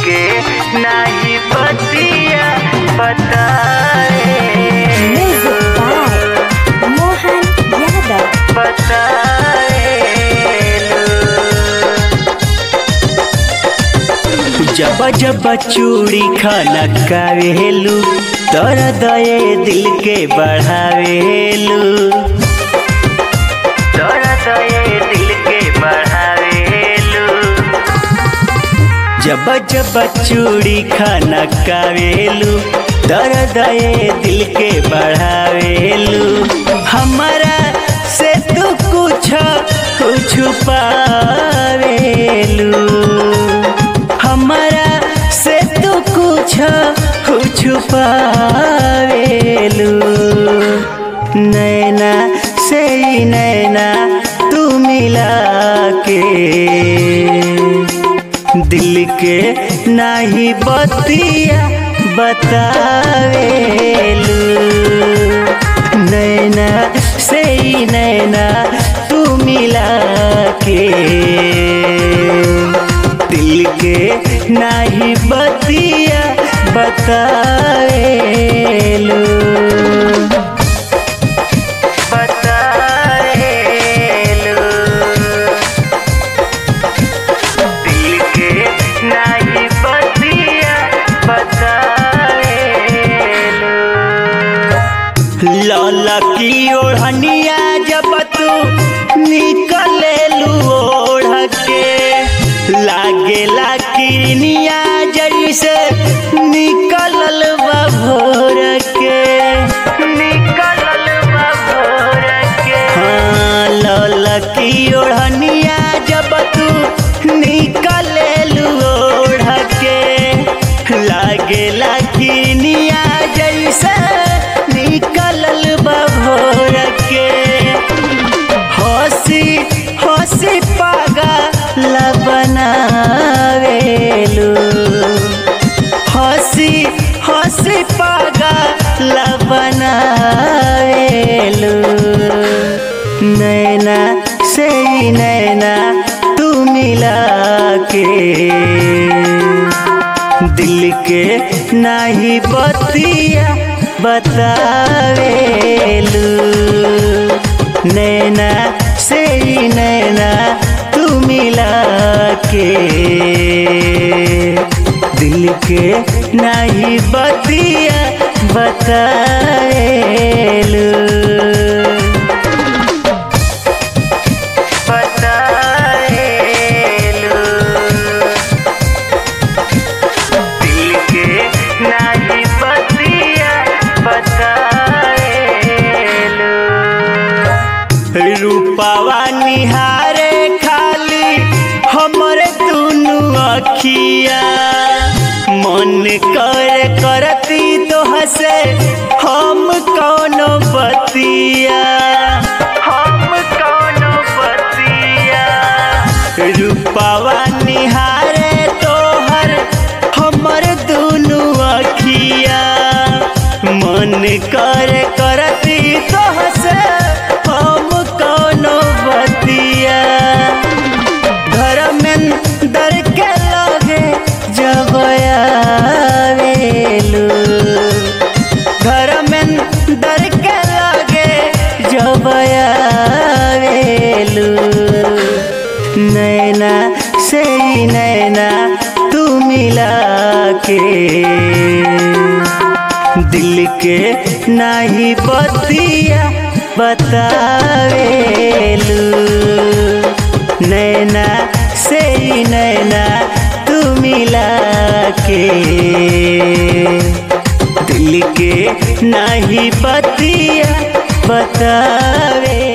के नाही बतिया बताए Music by Mohan Yadav. जब जब चूड़ी खाना कावेलू तर दये दिल के बढ़ावेलू तर दये दिल के बढ़ावेलू जब जब चूड़ी खाना कावेलू तर दये दिल के बढ़ावेलू हमारा से तू कुछ कुछ पावेलू हमारा से तू कुछ कुछ पावेलू नैना से ही नैना तू मिला के दिल के नाही बतिया बतावेलू नैना से ही नैना तू मिला के दिल के नाही बतिया बतावेलू बतावेलू दिल के नाही बतिया बतावेलू लौला की ओढ़निया जब तू निकलेलू ओढ़ के लागेला किरनिया जैसे निकलल बा भोर के निकलल बा भोर के हाँ लौला की ओढ़निया जब तू निकलेलू ओढ़ के लागेला किरनिया जैसे निकलल बा भोर के हंसी हंसी पागल बनावेलू हंसी हंसी पागल बनावेलू नैना से ही नैना तू मिला के दिल के नाही बतिया बतावेलू नैना से ही नैना तू मिला के दिल के नाही बतिया बतावेलू बतावेलू दिल के नाही बतिया बतावेलू रूपावा निहारे खाली हमरे दुनु अखिया मन कर करती तो हसे हम कौनो बतिया हम कौनो बतिया रूपावा निहारे तोहर हमर दुनु अखिया मन कर करती तो हसे हम कौनो बतिया घर में दर के लगे जब आवेलू घर में दर के लगे जब आवेलू नैना से ही नैना तू मिला के दिल के नाही बतिया बतावेलू नैना से ही नैना तू मिला के दिल के नाही बतिया बतावे